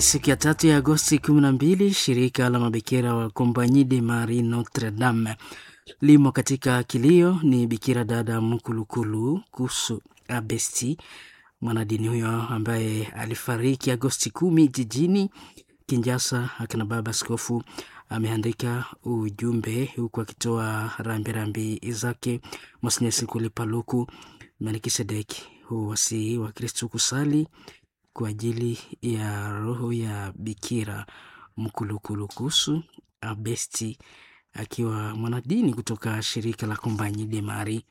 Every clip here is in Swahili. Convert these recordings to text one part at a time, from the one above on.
Ni siku ya tatu ya Agosti 12. Shirika la mabikira wa Compagnie de Marie Notre Dame limo katika kilio. Ni bikira dada Mkulukulu Kusu Abesti, mwanadini huyo ambaye alifariki Agosti kumi jijini Kinjasa. Akina baba askofu ameandika ujumbe huku akitoa rambirambi zake. Monsinyeri Sikuli Paluku Melkisedeki huwasihi wa Kristu kusali kwa ajili ya roho ya Bikira Mkulukulukusu Abesti akiwa mwanadini kutoka shirika la Compagnie de Marie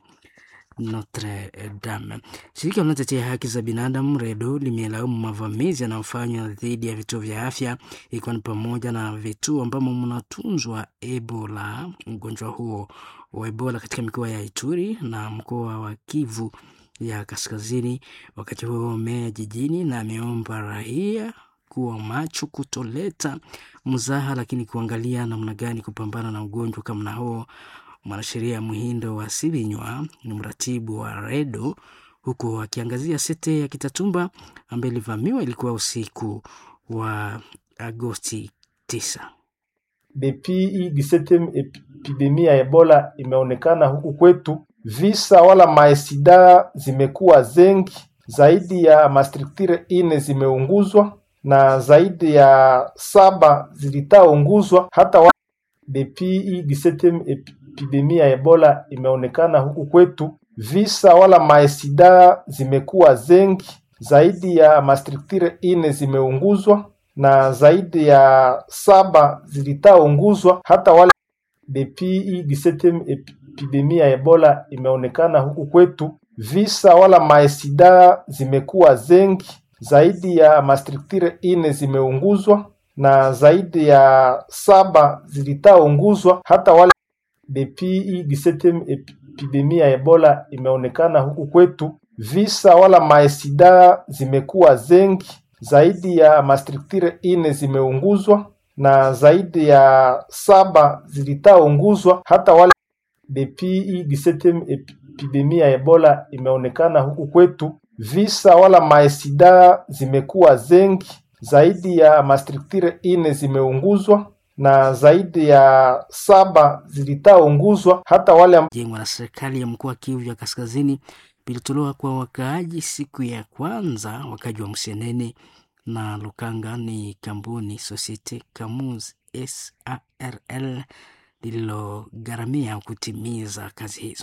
Notre Dame. Shirika linalotetea haki za binadamu REDO limelaumu mavamizi yanayofanywa dhidi ya vituo vya afya ikiwa ni pamoja na vituo ambamo mnatunzwa Ebola, ugonjwa huo wa Ebola katika mikoa ya Ituri na mkoa wa Kivu ya Kaskazini. Wakati huo meya jijini na ameomba raia kuwa macho, kutoleta mzaha, lakini kuangalia namna gani kupambana na ugonjwa kama huo. Mwanasheria Muhindo wa Sibinywa ni mratibu wa REDO huku akiangazia sete ya Kitatumba ambaye ilivamiwa ilikuwa usiku wa Agosti 9. Depuis hii 17 epidemia ya Ebola imeonekana huku kwetu, visa wala maesida zimekuwa zengi, zaidi ya mastruktire ine zimeunguzwa na zaidi ya saba zilitaunguzwa hata wa... Depuis hii 17 epidemia ya Ebola imeonekana huku kwetu, visa wala maesida zimekuwa zengi, zaidi ya mastruktire ine zimeunguzwa na zaidi ya saba zilitaunguzwa hata wale. Depuis hii 17 epidemia ya Ebola imeonekana huku kwetu, visa wala maesida zimekuwa zengi, zaidi ya mastruktire ine zimeunguzwa na zaidi ya saba zilitaunguzwa hata wale. Depuis hii 17 epidemia ya Ebola imeonekana huku kwetu, visa wala maesida zimekuwa zengi zaidi ya mastruktire ine zimeunguzwa na zaidi ya saba zilitaunguzwa hata wale. Depuis hii 17 epidemia ya Ebola imeonekana huku kwetu, visa wala maesida zimekuwa zengi, zaidi ya mastruktire ine zimeunguzwa na zaidi ya saba zilitaunguzwa hata wale. Jengwa na serikali ya mkoa wa Kivu ya Kaskazini vilitolewa kwa wakaaji siku ya kwanza. Wakaaji wa Msenene na Lukanga ni kampuni Societe Camus SARL lililogharamia kutimiza kazi hizo.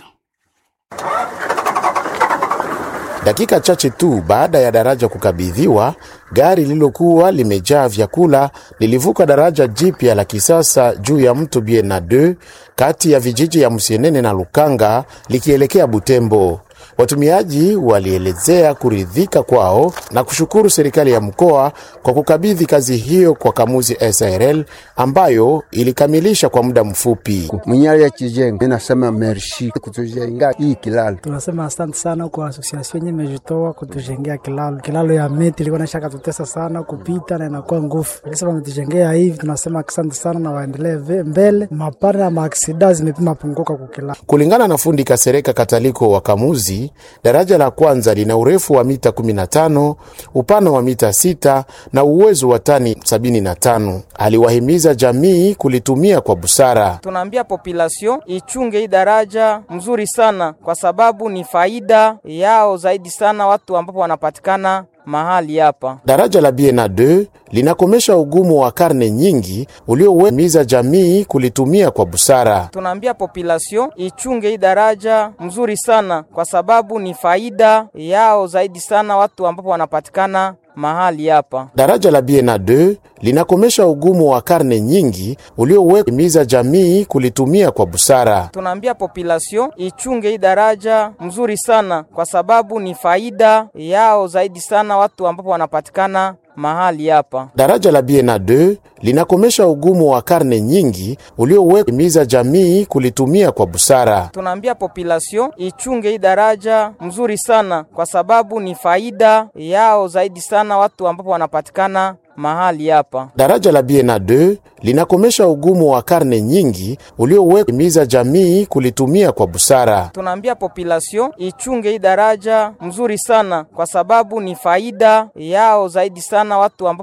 Dakika chache tu baada ya daraja kukabidhiwa, gari lililokuwa limejaa vyakula lilivuka daraja jipya la kisasa juu ya mto Biena 2 kati ya vijiji ya Msienene na Lukanga likielekea Butembo. Watumiaji walielezea kuridhika kwao na kushukuru serikali ya mkoa kwa kukabidhi kazi hiyo kwa Kamuzi SRL ambayo ilikamilisha kwa muda mfupi. Mwenyali ya kijengo nasema merci kutujenga hii kilalo. Tunasema asante sana kwa asosiasio yenye imejitoa kutujengea kilalo. Kilalo ya miti ilikuwa naisha katutesa sana kupita na inakuwa nguvu, lakini wametujengea hivi, tunasema asante sana na waendelee mbele. Mapana ya maaksida zimepima punguka kwa kilalo. Kulingana na fundi Kasereka Kataliko wa Kamuzi, daraja la kwanza lina urefu wa mita 15, upana wa mita 6 na uwezo wa tani 75. Aliwahimiza jamii kulitumia kwa busara. Tunaambia population ichunge hii daraja mzuri sana, kwa sababu ni faida yao zaidi sana watu ambapo wanapatikana mahali hapa. Daraja la Biena 2 linakomesha ugumu wa karne nyingi uliowemiza jamii kulitumia kwa busara. Tunaambia population ichunge hii daraja mzuri sana, kwa sababu ni faida yao zaidi sana watu ambapo wanapatikana mahali hapa. Daraja la Biena 2 linakomesha ugumu wa karne nyingi uliowemiza jamii kulitumia kwa busara. Tunaambia population ichunge hii daraja mzuri sana, kwa sababu ni faida yao zaidi sana watu ambapo wanapatikana mahali hapa. Daraja la Biena 2 linakomesha ugumu wa karne nyingi uliowemiza jamii kulitumia kwa busara. Tunaambia population ichunge hii daraja mzuri sana, kwa sababu ni faida yao zaidi sana watu ambapo wanapatikana mahali hapa. Daraja la Biena 2 linakomesha ugumu wa karne nyingi uliowemiza jamii kulitumia kwa busara. Tunaambia population ichunge hii daraja mzuri sana, kwa sababu ni faida yao zaidi sana watu ambapo